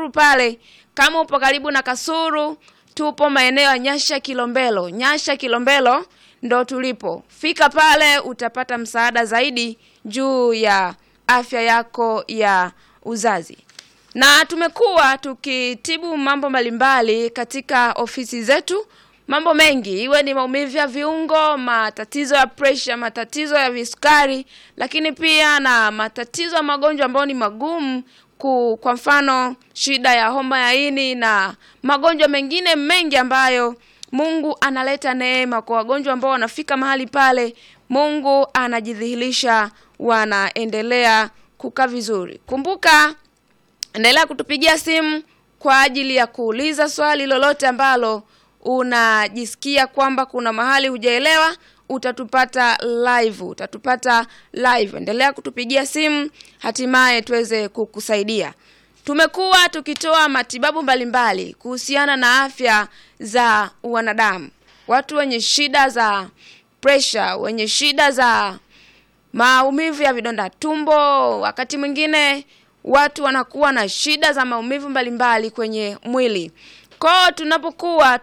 Kasuru pale. Kama upo karibu na Kasuru, tupo maeneo ya Nyasha Kilombero. Nyasha Kilombero ndo tulipo. Fika pale utapata msaada zaidi juu ya afya yako ya uzazi. Na tumekuwa tukitibu mambo mbalimbali katika ofisi zetu, mambo mengi, iwe ni maumivu ya viungo, matatizo ya pressure, matatizo ya visukari, lakini pia na matatizo ya magonjwa ambayo ni magumu ku, kwa mfano shida ya homa ya ini na magonjwa mengine mengi ambayo Mungu analeta neema kwa wagonjwa ambao wanafika mahali pale, Mungu anajidhihirisha, wanaendelea kukaa vizuri. Kumbuka endelea kutupigia simu kwa ajili ya kuuliza swali lolote ambalo unajisikia kwamba kuna mahali hujaelewa utatupata live utatupata live endelea kutupigia simu hatimaye tuweze kukusaidia tumekuwa tukitoa matibabu mbalimbali kuhusiana na afya za wanadamu watu wenye shida za pressure wenye shida za maumivu ya vidonda tumbo wakati mwingine watu wanakuwa na shida za maumivu mbalimbali kwenye mwili kwao tunapokuwa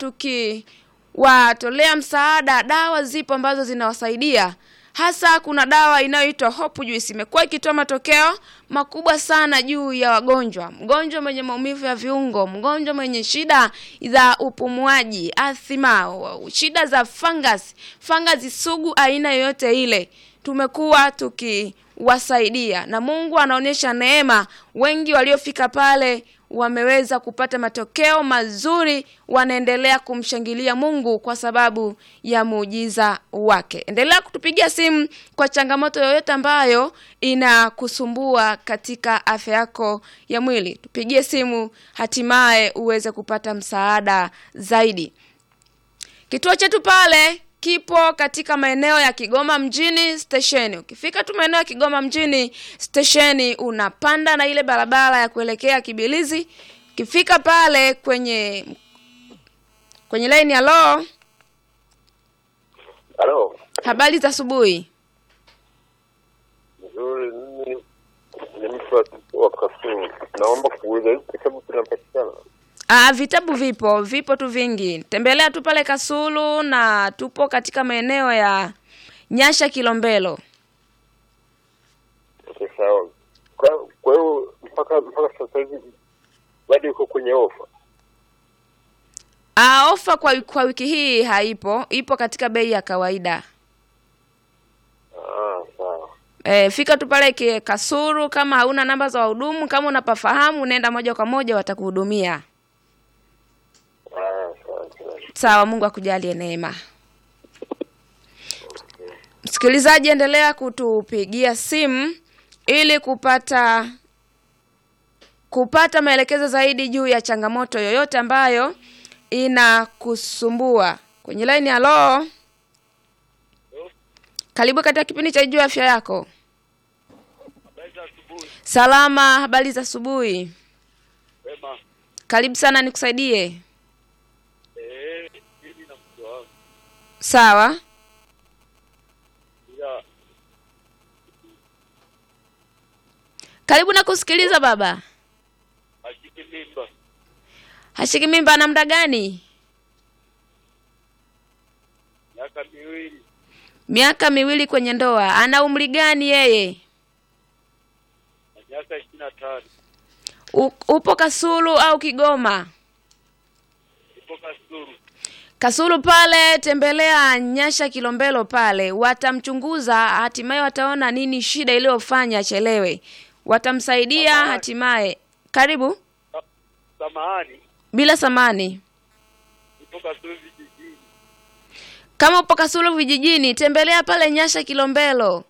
tukiwatolea msaada dawa zipo ambazo zinawasaidia hasa kuna dawa inayoitwa hope juice imekuwa ikitoa matokeo makubwa sana juu ya wagonjwa mgonjwa mwenye maumivu ya viungo mgonjwa mwenye shida za upumuaji athima shida za fungus fungus sugu aina yoyote ile tumekuwa tukiwasaidia na mungu anaonyesha neema wengi waliofika pale wameweza kupata matokeo mazuri wanaendelea kumshangilia mungu kwa sababu ya muujiza wake endelea kutupigia simu kwa changamoto yoyote ambayo inakusumbua katika afya yako ya mwili tupigie simu hatimaye uweze kupata msaada zaidi kituo chetu pale kipo katika maeneo ya Kigoma mjini stesheni. Ukifika tu maeneo ya Kigoma mjini stesheni, unapanda na ile barabara ya kuelekea Kibilizi. Ukifika pale kwenye kwenye laini ya lo, Halo, habari za asubuhi. nzuri. Mimi ni mtu wa- wa Kasulu, naomba kuuliza hizi kitabu kinapatikana? Ah, vitabu vipo, vipo tu vingi. Tembelea tu pale Kasulu na tupo katika maeneo ya Nyasha Kilombero. Okay, sawa. Kwa kwa hiyo mpaka mpaka sasa hivi bado iko kwenye ofa? Ah, ofa kwa, kwa wiki hii haipo, ipo katika bei ya kawaida. Ah, sawa. E, fika tu pale ki- Kasuru. Kama hauna namba za wahudumu, kama unapafahamu, nenda moja kwa moja, watakuhudumia. Ah, sawa sawa. Sawa, Mungu akujalie neema. Msikilizaji, endelea kutupigia simu ili kupata kupata maelekezo zaidi juu ya changamoto yoyote ambayo inakusumbua kwenye laini. Halo, karibu katika kipindi cha juu ya afya yako. Salama, habari za asubuhi. Wema, Karibu sana, nikusaidie. eh, mimi na mke wangu Sawa, ila karibu na kusikiliza baba. ashike mimba Hashiki mimba na muda gani? miaka miwili Miaka miwili kwenye ndoa. Ana umri gani yeye? na miaka ishirini na tano U, upo Kasulu au Kigoma? ipo Kasulu. Kasulu pale, tembelea Nyasha Kilombero pale, watamchunguza, hatimaye wataona nini shida iliyofanya achelewe, watamsaidia Samahani. hatimaye. Karibu Sa- Samahani, bila samani. ipo Kasulu vijijini. Kama upo Kasulu vijijini, tembelea pale Nyasha Kilombero.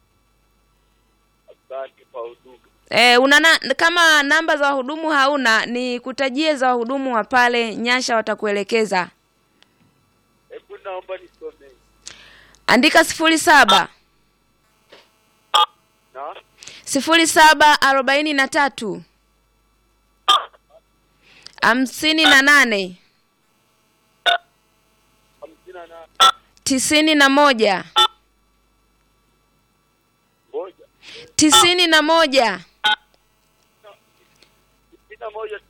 Asante kwa huduma. E, una na, kama namba za wahudumu hauna, ni kutajie za wahudumu wa pale Nyasha, watakuelekeza. Hebu naomba nisomee Andika sifuri saba na sifuri saba arobaini na tatu hamsini na nane hamsini na nane tisini na moja moja tisini na moja sitini na moja